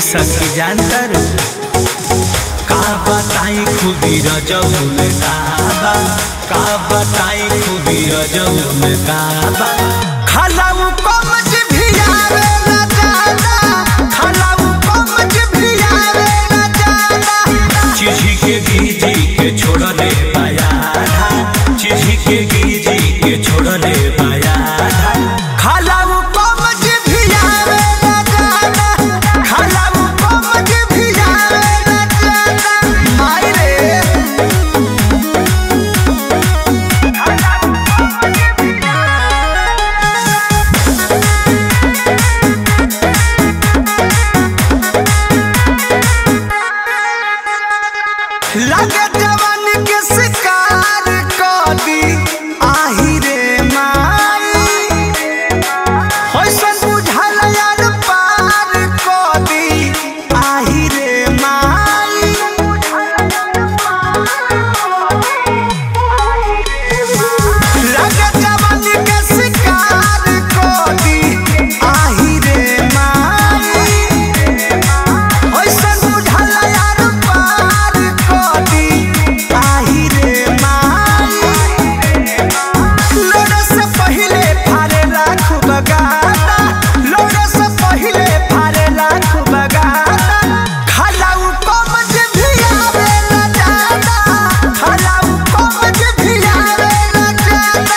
सखी जानतर का बताई खूबी रजब में काबा का बताई खूबी रजब में काबा खलाऊ कमज भी आवे ना जाना खलाऊ कमज भी आवे ना जाना चिझी के गीजी के छोड़ दे पाया चिझी के गीजी के छोड़ दे पाया खलाऊ कमज भी आवे ना जाना खलाऊ कमज भी आवे ना जाना माई रे लगे जवान के शिकार कर दी आही रे माई होइसन बुझल यार पार कर दी आही रे माई लगे जवान के शिकार कर दी आही रे माई ओइसन बुझल यार पार कदी आही रे माई लोड़ा से पहिले फारे लाख बगाता लोड़ा से पहिले फारे लाख बगाता खलाऊ कमज भी आवे ना जाना खलाऊ कमज भी आवे ना जाना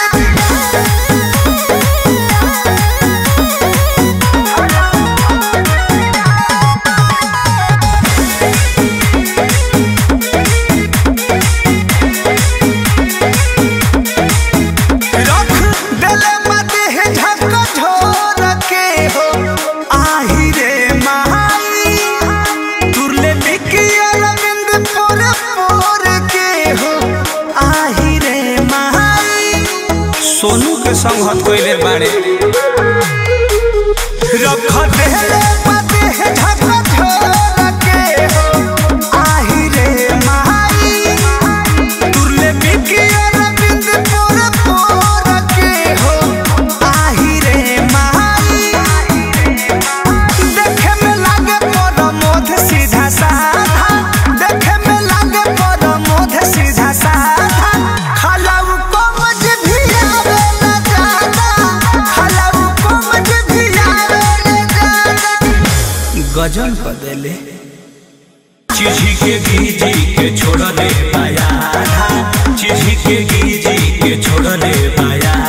रख देले मते है झक झोर के हो आही रे महाई तुरले बिकी अरविंद पोर पोर के हो आही रे महाई सोनू के संग हत कोइले बाड़े रख देले मते है झक झोर के हो आही रे महाई तुरले बिकी अरविंद पोर पोर के हो आही रे माई देखे में लागे पर मोध सीधा साधा देखे में लागे पर मोध सीधा साधा खलाऊ कमज भी आवे ना जाना खलाऊ कमज भी आवे ना जाना गजल कर देले चिझी के गीजी के छोड़ दे पाया चिझी के गीजी के छोड़ दे पाया